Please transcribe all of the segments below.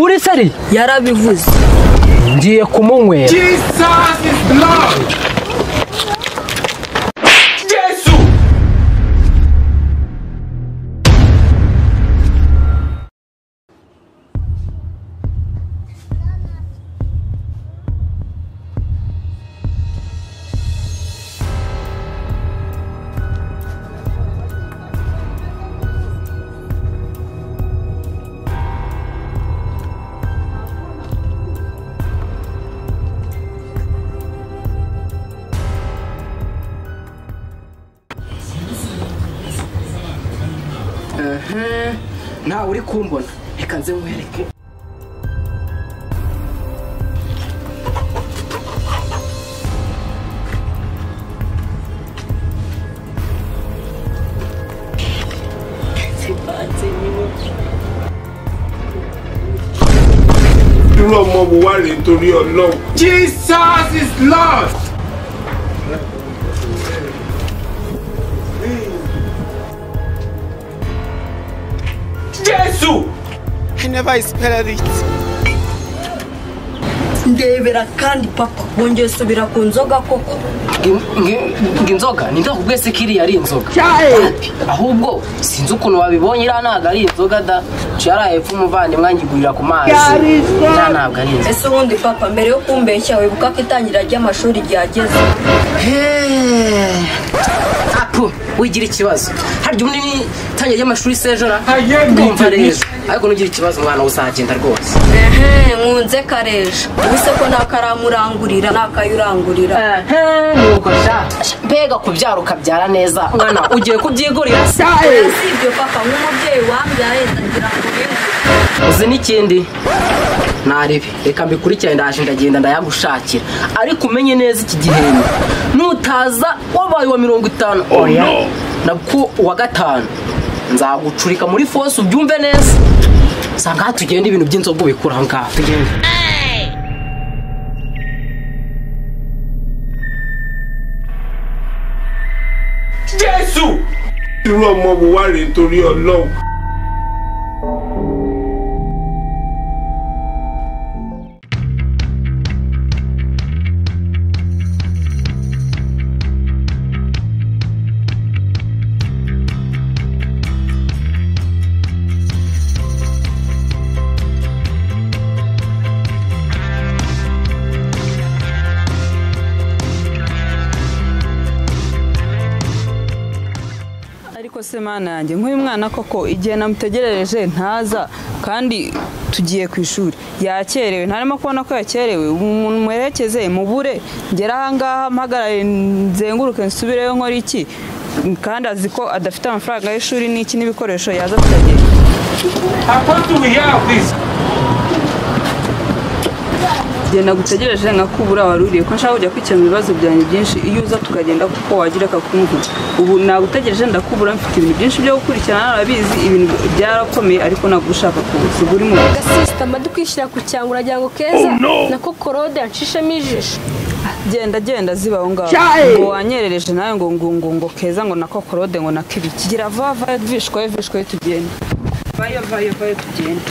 uri sari yarabivuze ngiye kumunywera Jesus is Lord. Jesu. nawe uri kumbona reka nze nkwereke Irú ọmọ wo wá rèé torí Ọlọ́run? Jesus is Lord. Jesu. I never expected it. ndebera kandi papa wongeye usubira ku nzoga koko ngo inzoga nindakubwiye si ko iriya ari inzoga Papi, ahubwo sinzi ukuntu wabibonye iriya ntabwo ari inzoga da yaraye epfo umuvandimwe angigurira ku mazi iriya ntabwo ari inzoga ese ubundi papa mbere yo kumbeshya wibuka ko itangira ry'amashuri ryageze apu wigira ikibazo harya ubundi ni itangira ry'amashuri sejora Ayego, ndumva icyo rero ariko nugira ikibazo umwana uzagenda rwose ehe nkunze kareje ubuse ko nakaramurangurira nakayurangurira nuko sha mbega kubyara ukabyara neza mwana ugiye kubyigurira se oya si ibyo papa nk'umubyeyi wambyaye ndagira ngo bimwe uzi n'ikindi narebe reka mbikurikirane ndaje ndagenda ndayagushakira ariko umenye neza iki gihembwe nutaza wabaye uwa mirongo itanu oya nabwo uwa gatanu nzagucurika muri fose ubyumve neza usanga aha tugenda ibintu by'inzoga ubikura aho ngaho tugenda Jesu. Irú ọmọ wo wá rèé torí Ọlọ́run? ariko se mana yanjye nk'uyu mwana koko igihe namutegerereje ntaza kandi tugiye ku ishuri yakerewe ntarimo kubona ko yakerewe umuntu muherekeze mubure ngere ahangaha mpagarare nzenguruke nsubireyo nkora iki kandi azi ko adafite amafaranga y'ishuri n'iki n'ibikoresho yaza kuyagera I want to hear this. igihe nagutegereje nkakubura wari uriye ko nshaka kujya kwikemura ibibazo byanjye byinshi iyo uza tukagenda kuko wagira akakumvura ubu nagutegereje ndakubura mfite ibintu byinshi byo gukurikirana narabizi ibintu byarakomeye ariko ntabwo ushaka kuza uba uri mu gasisita mba dukwishyira ku cyangu uragira ngo keza nako korode yacishemo ijisho genda genda ziba aho ngaho ngo wanyerereje nawe ngo ngo ngo ngo keza ngo na kokorode ngo na kibiki gira vuba vayo vishwayo vishwayo tugenda vayo vayo vayo tugenda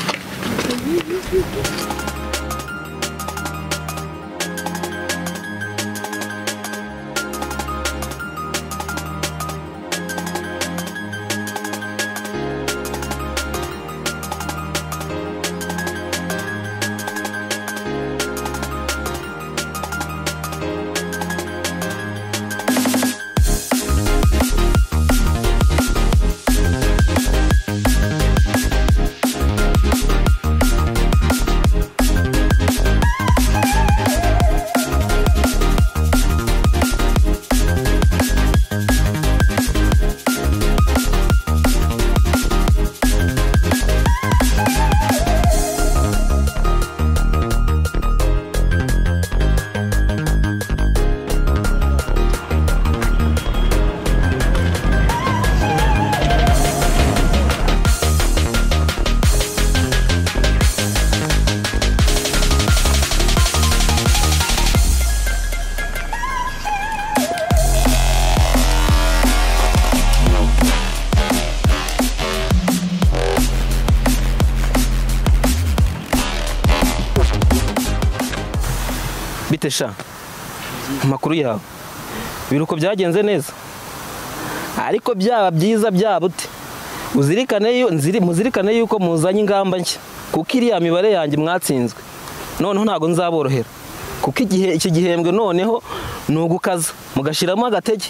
bite sha amakuru yawe ibiruko byagenze neza ariko byaba byiza byaba ute uzirikane yu- nziri- muzirikane yuko muzanye ingamba nshya kuko iriya mibare yanjye mwatsinzwe noneho ntabwo nzaborohera kuko igihe iki gihembwe noneho ni ugukaza mugashiramo agatege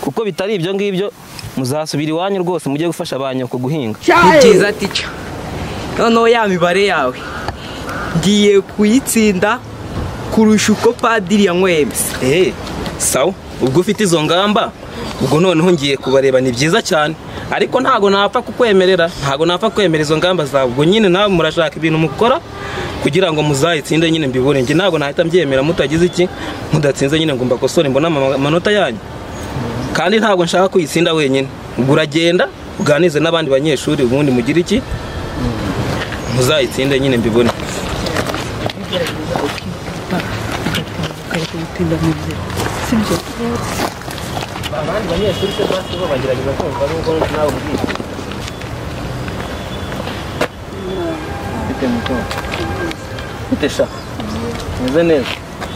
kuko bitari ibyo ngibyo muzasubira iwanyu rwose mujye gufasha ba nyoko guhinga ni byiza tica noneho ya mibare yawe ngiye kuyitsinda kurusha uko padiri yanywebye eee sawa ubwo ufite izo ngamba ubwo noneho ngiye kubareba ni byiza cyane ariko ntabwo napfa kukwemerera ntabwo napfa kwemera izo ngamba zawe ubwo nyine nawe murashaka ibintu mukora kugira ngo muzayitsinde nyine mbibure njye ntabwo nahita mbyemera mutagize iki mudatsinze nyine ngo mbakosore mbone ama- amanota yanyu kandi ntabwo nshaka kuyitsinda wenyine ubwo uragenda uganize n'abandi banyeshuri ubundi mugire iki muzayitsinde nyine mbibone abandi banyeshuri se basi bo bagerageza kumva nubwo nawe ubizi bite sha meze neza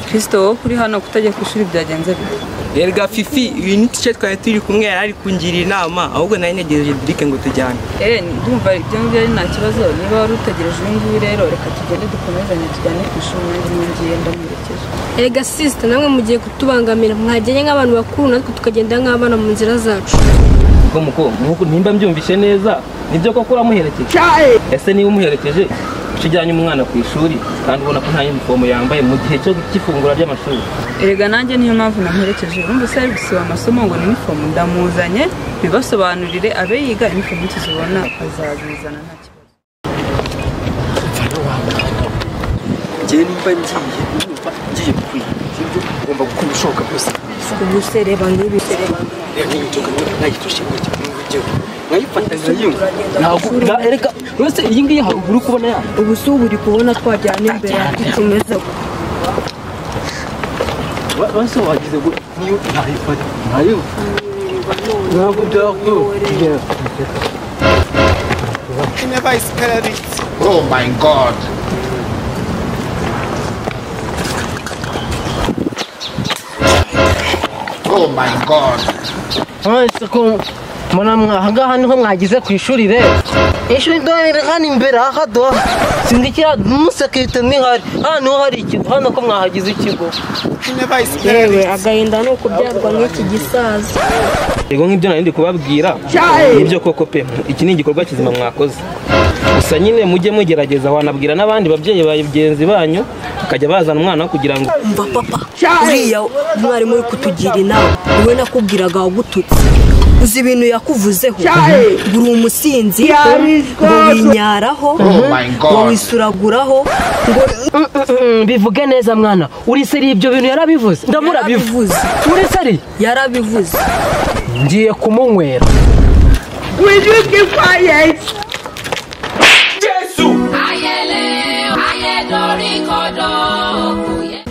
kirisito wowe kuri hano kutajya ku ishuri byagenze bite erega fifi uyu ni tice twari turi kumwe yari ari kungira inama ahubwo nayo negereje dirike ngo tujyane eee ndumva ibyo ngibyo ari nta kibazo niba wari utegereje uyu nguyu rero reka tugende dukomezanye tujyane ku ishuri nanjye nongeye ndamuherekeje erega sisita namwe mugiye kutubangamira mwagenya nk'abantu bakuru natwe tukagenda nk'abana mu nzira zacu ubwo muko nuko nimba mbyumvise neza nibyo koko uramuherekeje ese niba umuherekeje uca ujyanye umwana ku ishuri kandi ubona ko nta yunifomu yambaye mu gihe cyo cy'ifungura ry'amashuri erega nanjye niyo mpamvu namuherekeje urumva se ari gusiba amasomo ngo ni inifomu ndamuzanye bibasobanurire abe yiga inifomu tuzibona azabizana nta kibazo njyewe nimba ngiye numva ngiye kwiba sibyo ngomba gukora ibishoboka byose ubusereba n'ibi reka inzoga nayitoshe ngo igihugu nkayifata nkayumva ntabwo na- erega uretse iyi ngiyi haruguru uri kubona yanyu ubu si ubu uri kubona twajyana imbere yacu tumeze basi wagize ngo niyo ntayifata nkayumva ntabwo byakwiye I never expected it. Oh my God. Oh my God. mwese ko mbona mwahangaha niho mwagize ku ishuri rero ishuri dorere hano imbere ahadoha sindikira umusekirite ntihari hano niho hari ikigo hano ko mwahagize ikigo I never expected yewe agahinda ni ukubyarwa nk'iki gisaza yego nk'ibyo nari ndi kubabwira nibyo koko pe iki ni igikorwa kizima mwakoze gusa nyine mujye mugerageza wanabwira n'abandi babyeyi bagenzi banyu bakajya bazana umwana kugira ngo mva papa uriya umwarimu uri kutugira inama we nakubwiraga wagututse uzi ibintu yakuvuzeho ngo uri umusinzi ngo winyaraho my God. ngo wisuraguraho ngo Mm, bivuge neza mwana uri seri ibyo bintu yarabivuze ndamurabivu yarabivuze uri seri yarabivuze ngiye kumunywera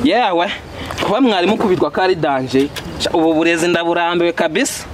yewe kuba mwarimu kubitwa ko ari danje Ca, ubu burezi ndaburambiwe kabisa